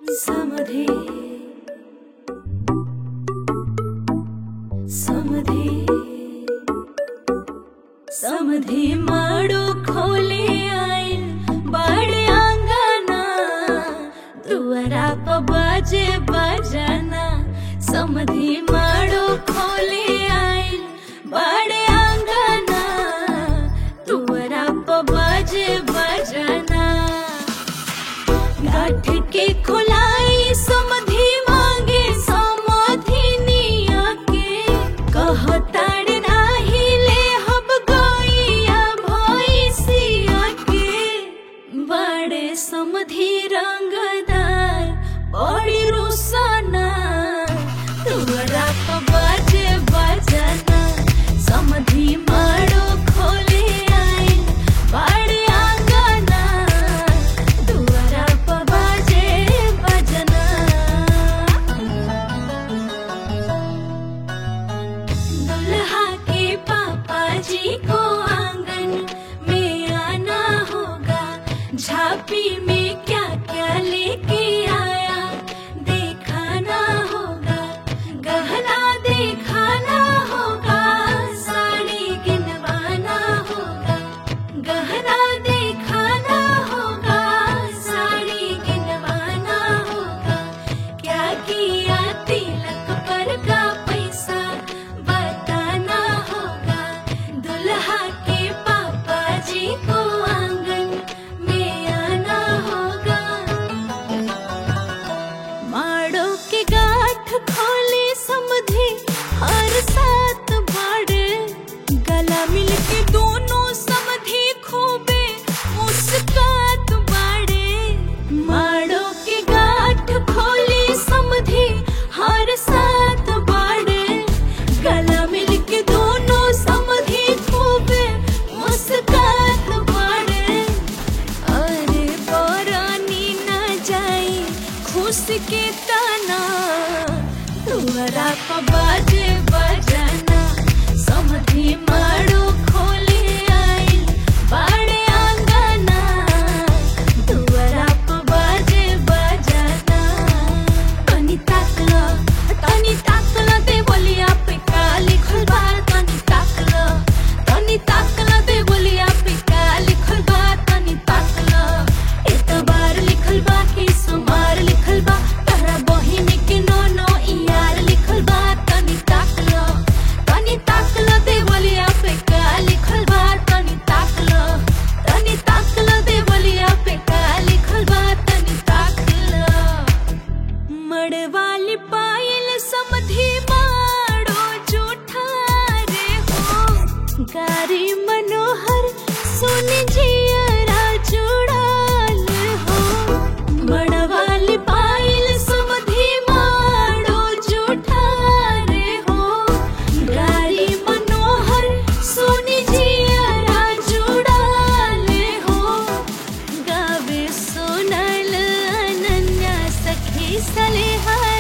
समधे समधे समधे माड़ो खोले आइल बड़े आंगना दुआरा प बाजे बजाना समधे माड़ो खोले आइल बड़े आंगना दुआरा प बाजे बजाना गाठ के खुलाई समधि मांगे समधिनिया के कहताड़ नाही ले हब गइया भइसिया के बड़े समधि रंगदार बड़ी रुसना तुहरा प बाजे बजना समधि माड़ो खोले आइल बड़े आंगना दुआरा प बाजे बजना दुल्हा के पापा जी को आंगन में आना होगा झांपी में क्या क्या लेके आया दिखाना होगा गहना दिखाना होगा साड़ी गिनवाना होगा गहना दिखाना होगा साड़ी गिनवाना होगा क्या किया तिलक पर का पैसा बताना होगा दुल्हा के पापा जी को आंगन में आना होगा माड़ो के गाठ खोले समझे हर साथ बाड़े गला मिल के दोनों समझे खूबे मुस्कात बाड़े माड़ो के गाठ खोले समझे हर साथ बाड़े गला मिल के दोनों समझे खूबे मुस्कात बाड़े अरे परानी ना जाई खुश के ताना तुहरा प बाजे बजाना समधी माड़ो खोले आइल बाड़े आंगना तुहरा प बाजे बजाना तनी ताकला तनी ताकला दे बोलिया पे का लिखल बा तनी ताकला तनी ताकला दे बोलिया पे का लिखल बा तनी ताकला एतबार लिखल बा कि सुमार लिखल बा तहरा बहिन के नो नो यार लिखल बा तनी ताकला तनी ताकला दे बोलिया पे का लिखल बा तनी ताकला तनी ताकला दे बोलिया पे का लिखल बा तनी ताकला मड़वाली पायल समधी माड़ो जूठा रे हो गारी मनोहर सुन जियरा जुड़ाल हो मड़वाली पायल समधी माड़ो जूठा रे हो गारी मनोहर सुन जियरा जुड़ाल हो गावे सोनल अनन्या सखी सलेहा